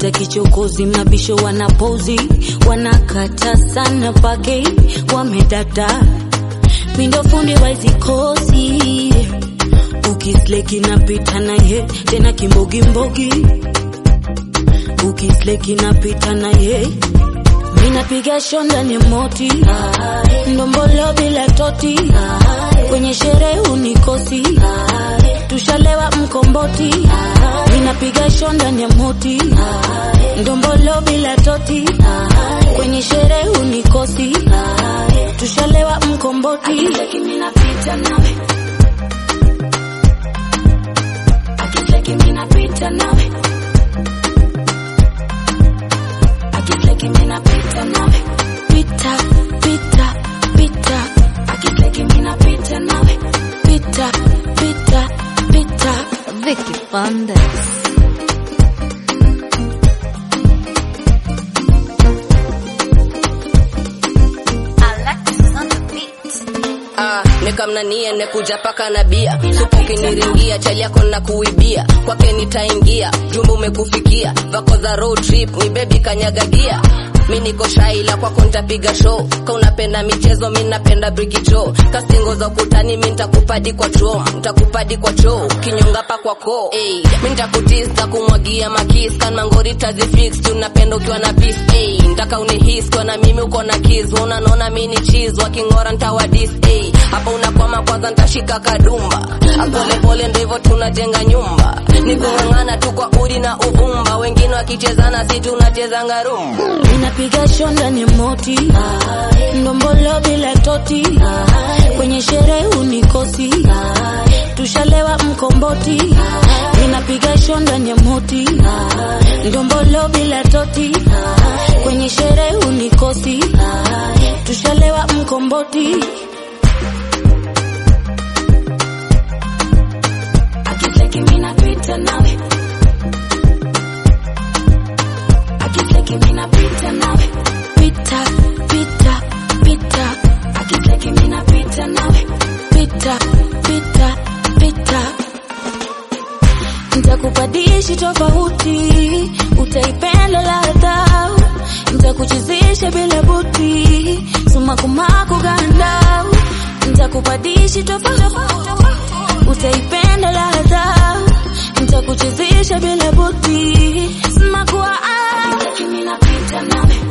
wanaleta kichokozi, mabisho wanapozi, wanakata sana pake, wamedada mindo fundi wa hizi kozi, ukisleki napita na ye tena kimbogimbogi, ukisleki napita na ye Minapiga shonda ni moti ndombolo bila toti kwenye sherehe unikosi tushalewa mkomboti Minapiga shonda ni moti ndombolo bila toti kwenye sherehe unikosi tushalewa mkomboti minapita nawe akicheki minapita nawe akicheki minapita nawe pita pita pita akicheki minapita nawe pita pita pita Vicky Fundes. Alexis on the beat. Ah, nikamnanie nekuja paka na bia supu ukiniringia chali yako na kuibia kwake nitaingia jumba umekufikia vako za road trip ni bebi kanyagagia mi niko shaila kwako nitapiga show ka unapenda michezo mi napenda brigicho kastingo za ukutani mi nitakupadi kwa choo nitakupadi kwa choo kinyonga pa kwa koo hey, mi nitakutis kumwagia makis kan mangori tazifix tunapenda ukiwa na peace hey, ntaka unihis kwa na mimi uko na kiz unanona mi ni cheese wakingora ntawadis hey, hapa unakwama kwanza ntashika kadumba apolepole ndo hivyo tunajenga nyumba ni kung'ang'ana tu kwa udi na uvumba wengine wakichezana si tunachezanga rumba Minapiga shonda ni moti ndombolo bila toti kwenye sherehe unikosi tushalewa mkomboti Minapiga shonda ni moti ndombolo bila toti kwenye sherehe unikosi tushalewa mkomboti akicheki minapita nawe akicheki minapita nawe pita pita pita akicheki minapita nawe pita pita pita ntakupadishi tofauti utaipenda ladha ntakuchezesha bila buti sumakumaku ganda ntakupadishi tofauti utaipenda ladha ntakuchezesha bila buti sumakua akicheki minapita nawe